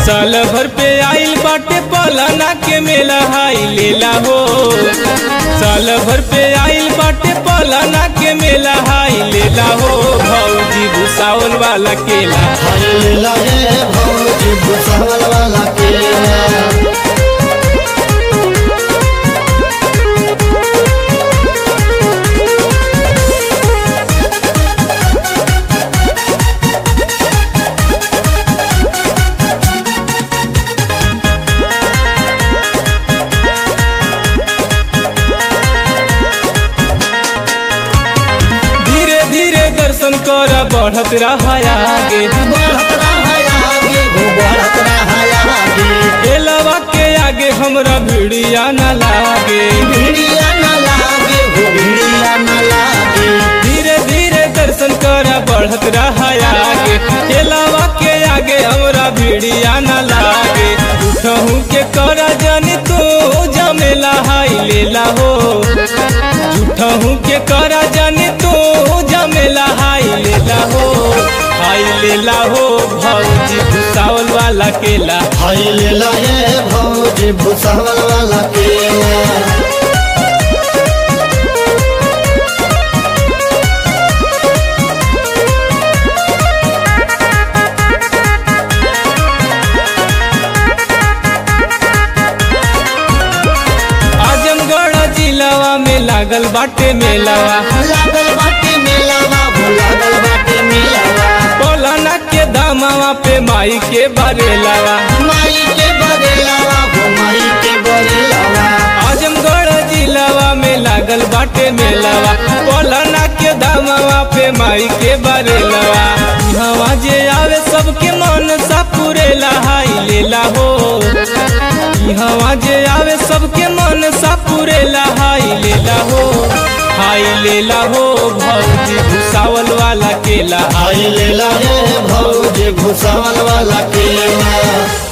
साल भर पे आइल बाटे पलाना के मेला हाई लेला हो साल भर पे आइल बाटे पलाना के मेला हाई लेला हो भौजी भूसावल वाला केला हल्ला रे भौजी भुसावल वाला केला धीरे धीरे दर्शन कर बढ़त रहा आगे बढ़त रहा आगे हो बढ़त रहा आगे केलवा के आगे हमरा भिड़िया न लागे भिड़िया न लागे हो भिड़िया न लागे धीरे धीरे दर्शन कर बढ़त रहा आगे केलवा के आगे हमरा भिड़िया न लागे उठहू के कर जनी तू जमेला हाई लेला हो झूठहू के कर जनी तू जमेला हाई लेला हो हाई लेला हो भौजी भूसावल वाला केला हल्ला रे भौजी भुसावल वाला केला आजमगढ़ जिलावा में लागल बाटे मेलावा लागल बाटे मेलावा हो लागल बाटे मेलावा पौलाना के दामावा पे माई के बरेलावा माई के बरेलावा हो माई के बरेलावा आजमगढ़ जिलावा में लागल बाटे मेलावा पौलाना के दामावा पे माई के बरेलावा हवा जे आवे सबके मन सा पुरेला हाई लेला हो हवा जे आवे सबके मन सा पुरेला हाई लेला हो हाई लेला हो भौजी भूसावल वाला केला आई लेला रे भौजी भुसावल वाला केला